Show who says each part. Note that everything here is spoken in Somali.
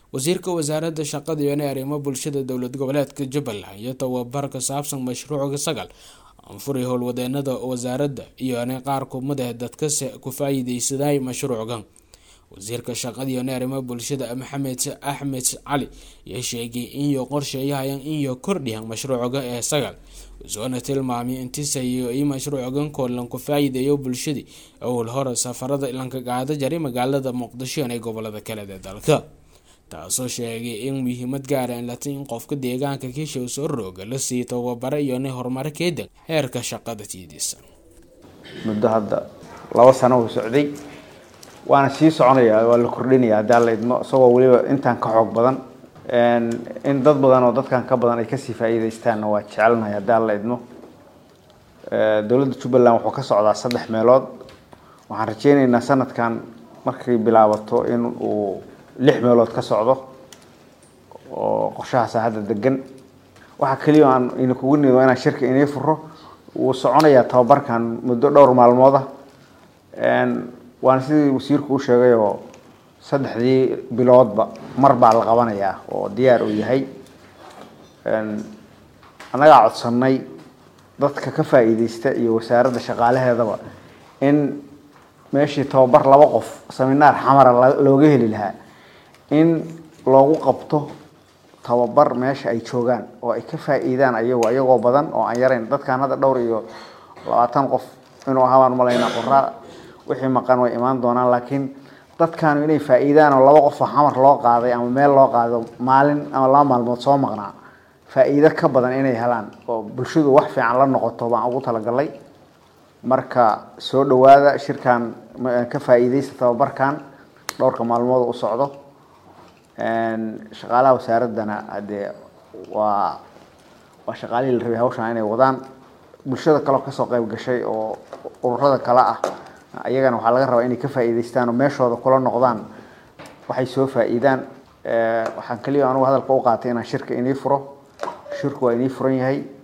Speaker 1: wasiirka wasaaradda shaqada iyo arrimo bulshada dowlad goboleedka jubbaland iyo tababar ka saabsan mashruuca sagal anfuri howlwadeenada wasaaradda iyo qaar kumid ah dadkase ku faa-iideysaday mashruucan wasiirka shaqada iyo arrimo bulshada maxamed axmed cali ayaa sheegay inyo qorsheeyahayan inyo kordhiyan mashruuca ee sagal wusoona tilmaamay intiisayo i mashruucan koolan ku faa-iideeyo bulshadii owl hore safarada lanka qaada jaray magaalada muqdisho ee gobolada kale ee dalka taasoo sheegay in muhiimad gaara in lata in qofka deegaanka kiisha soo rooga la sii tababara iyo na horumaro keedan heerka shaqada tiidiisa
Speaker 2: muddo hadda laba sano uu socday waana sii soconayaa waa la kordhinaya haddii alla idmo isagoo weliba intaan ka xoog badan in dad badan oo dadkan ka badan ay kasii faa-iideystaanna waa jecelnahay haddii alla idmo dowladda jubbaland wuxuu ka socdaa saddex meelood waxaan rajeyneynaa sanadkan markay bilaabato in uu lix meelood ka socdo oo qorshahaasa hadda degan waxaa keliya aan ina kugu nido inaan shirka inii furo wuu soconayaa tababarkan muddo dhowr maalmooda waana sidii wasiirku u sheegay oo saddexdii biloodba mar baa la qabanayaa oo diyaar uu yahay annagaa codsanay dadka ka faa-iideysta iyo wasaaradda shaqaalaheedaba in meeshii tababar laba qof seminaar xamara looga heli lahaa in loogu qabto tababar meesha ay joogaan oo ay ka faa-iidaan ayago ayagoo badan oo aan yarayn dadkan hadda dhowr iyo labaatan qof inuu ahaa baan malaynaa qoraa wixii maqan way imaan doonaan laakiin dadkaanu inay faa-iidaan oo laba qof oo xamar loo qaaday ama meel loo qaado maalin ama laba maalmood soo maqnaa faa-iido ka badan inay helaan oo bulshadu wax fiican la noqoto baan ugu talagalay marka soo dhawaada shirkan ka faa-iideysta tababarkan dhowrka maalmood u socdo shaqaalaha wasaaraddana hadee waa waa shaqaalihii la rabay hawshan inay wadaan bulshada kaleo kasoo qeyb gashay oo ururada kale ah iyagana waxaa laga rabaa inay ka faa-iideystaan oo meeshooda kula noqdaan waxay soo faa-iidaan waxaan keliya anugu hadalka u qaatay inaan shirka inii furo shirku waa inii furan yahay